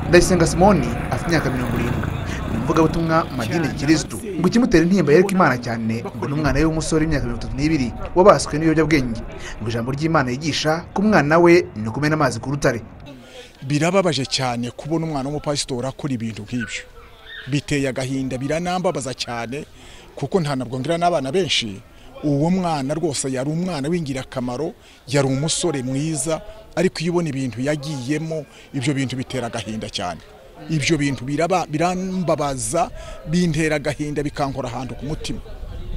ndayisenga simoni afite imyaka mirongo irindwi ni umuvugabutumwa mu madini kirisitu ngo ikimutera intimba yereke imana cyane ngo ni umwana we w'umusore w'imyaka mirongo itatu n'ibiri wabaswe n'ibiyobyabwenge ngo ijambo ry'imana yigisha ku mwana we ni ukumena amazi ku rutare birababaje cyane kubona umwana w'umupasitori akora ibintu nk'ibyo biteye agahinda biranambabaza cyane kuko nta nabwo ngira n'abana benshi uwo mwana rwose yari umwana w'ingirakamaro yari umusore mwiza ariko iyo ubona ibintu yagiyemo ibyo bintu bitera agahinda cyane ibyo bintu biraba- birambabaza bintera agahinda bikankora ahantu ku mutima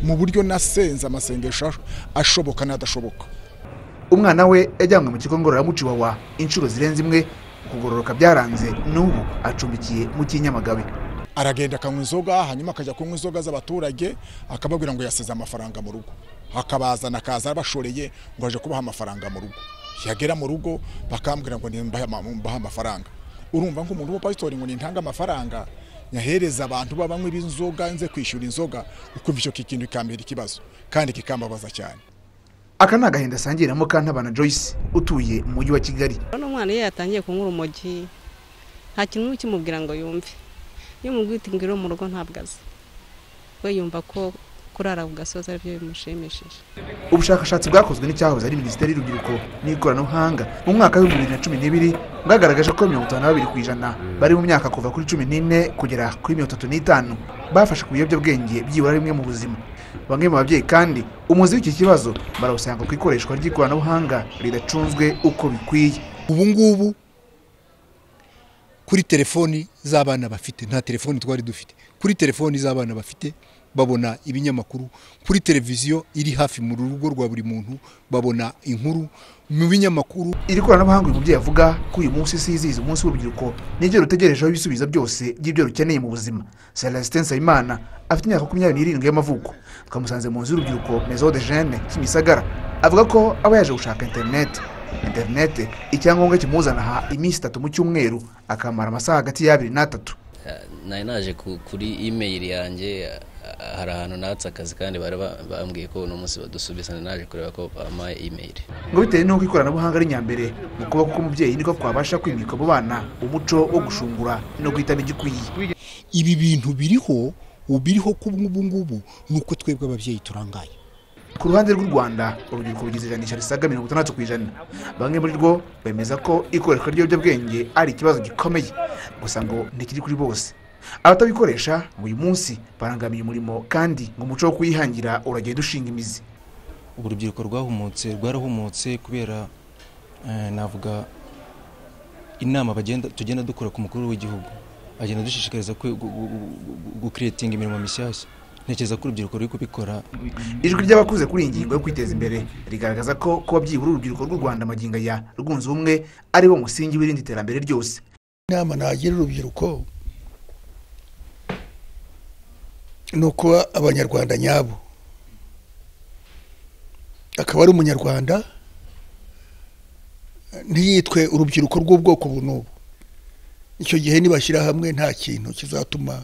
mu buryo nasenze amasengesho ashoboka n'adashoboka umwana we yajyanywe mu kigo ngororamuco iwawa inshuro zirenze imwe ukugororoka byaranze n'ubu acumbikiye mu cy'inyamagabe aragenda akanywa inzoga hanyuma akajya kunywa inzoga z'abaturage akababwira ngo yasize amafaranga mu rugo akabazana akaza abashoreye ngo aje kubaha amafaranga mu rugo yagera mu rugo bakambwira ngo nimbahe ama- mbahe amafaranga urumva ngo umuntu w'umupasitori ngo nintange amafaranga nyahereza abantu babanywa inzoga nze kwishyura inzoga ukumva icyo kintu kikambera ikibazo kandi kikambabaza cyane aka ni agahinda asangiramo kantabana joyce utuye mu mujyi wa kigali urabona umwana iyo yatangiye kunywa urumogi nta kintu n'umwe ukimubwira ngo yumve iyo umubwira uti ngwino mu rugo ntabwo azi we yumva ko kurara ku gasozi aribyo bimushimishije ubushakashatsi bwakozwe n'icyahoze ari minisiteri y'urubyiruko n'ikoranabuhanga mu mwaka w'ibihumbi bibiri na cumi n'ibiri bwagaragaje ko mirongo itanu na babiri ku ijana bari mu myaka kuva kuri cumi n'ine kugera kuri mirongo itatu n'itanu bafashe ku biyobyabwenge byibura rimwe mu buzima bamwe mu babyeyi kandi umuzi w'iki kibazo barawusanga ku ikoreshwa ry'ikoranabuhanga ridacunzwe uko bikwiye ubu ngubu kuri telefoni z'abana bafite nta telefoni twari dufite kuri telefoni z'abana bafite babona ibinyamakuru kuri televiziyo iri hafi mu rugo rwa buri muntu babona inkuru mu binyamakuru iri koranabuhanga uyu mubyeyi avuga ko uyu munsi sizihiza umunsi w'urubyiruko niryo rutegerejeho ibisubizo byose by'ibyo rukeneye mu buzima celestin nsabimana afite imyaka makumyabiri n'irindwi y'amavuko twamusanze mu nzu y'urubyiruko maison de jeune kimisagara avuga ko aba yaje gushaka interinete interinete icyangombwa kimuzana aha iminsi itatu mu cyumweru akamara amasaha hagati y'abiri n'atatu nari naje ku- kuri imeyili yanjye ah, hari ahantu natse akazi kandi bari ba- bambwiye ko uno munsi badusubiza nari naje kureba ko bampaye imeyili ngo bitewe n'uko ikoranabuhanga ari nyambere mu kuboko k'umubyeyi niko twabasha kwimika mu bana umuco wo gushungura no guhitamo igikwiye ibi bintu biriho ubu biriho ku bw'ubu ngubu ni uko twebwe ababyeyi turangaye ku ruhande rw'u rwanda urubyiruko rugize ijanisha risaga mirongo itandatu ku ijana bamwe muri rwo bemeza ko ikoreshwa ry'ibiyobyabwenge ari ikibazo gikomeye gusa ngo ntikiri kuri bose abatabikoresha ngo uyu munsi barangamiye umurimo kandi ngo umuco wo kuyihangira uragenda ushinga imizi ubu urubyiruko rwahumutse rwarahumutse kubera eh, navuga inama bagenda tugenda dukora ku mukuru w'igihugu agenda dushishikariza kwe- gu- gu- gu- gu- gukiretinga imirimo mishyashya ntekereza ko urubyiruko ruri kubikora ijwi ry'abakuze kuri iyi ngingo yo kwiteza imbere rigaragaza ko kuba byibura urubyiruko rw'u rwanda amagingo ya rwunze ubumwe ari wo musingi w'irindi terambere ryose inama nagira urubyiruko ni ukuba abanyarwanda nyabo akaba ari umunyarwanda ntiyitwe urubyiruko rw'ubwoko ubu n'ubu icyo gihe nibashyira hamwe nta kintu kizatuma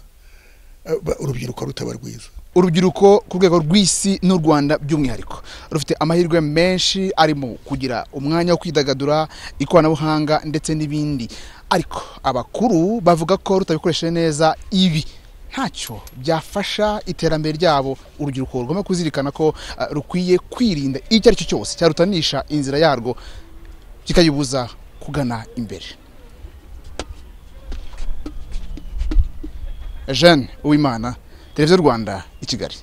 eh, ba- urubyiruko rutaba rwiza urubyiruko ku rwego rw'isi n'u rwanda by'umwihariko rufite amahirwe menshi arimo kugira umwanya wo kwidagadura ikoranabuhanga ndetse n'ibindi ariko abakuru bavuga ko rutabikoresheje neza ibi ntacyo byafasha iterambere ryabo urubyiruko rugomba kuzirikana ko eh, rukwiye kwirinda icyo ari cyo cyose cyarutanisha inzira yarwo kikayibuza kugana imbere jeanne uwimana televiziyo rwanda i kigali